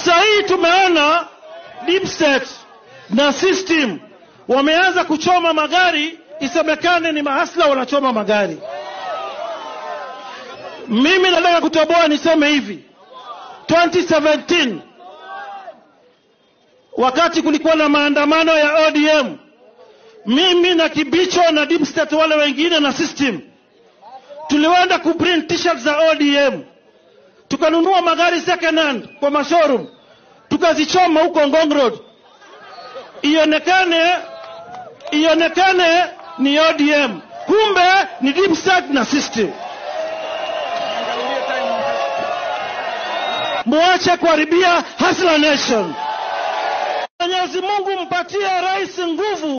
Sasa hii tumeona deep state na system wameanza kuchoma magari, isemekane ni mahasla wanachoma magari. Mimi nataka kutoboa niseme hivi, 2017 wakati kulikuwa na maandamano ya ODM, mimi na Kibicho na deep state wale wengine na system tulienda kuprint t-shirt za ODM, tukanunua magari second hand kwa mashowroom, tukazichoma huko Ngong Road, ionekane ionekane ni ODM, kumbe ni deep state na system. Muache kuharibia Hustler Nation. Mwenyezi Mungu mpatie rais nguvu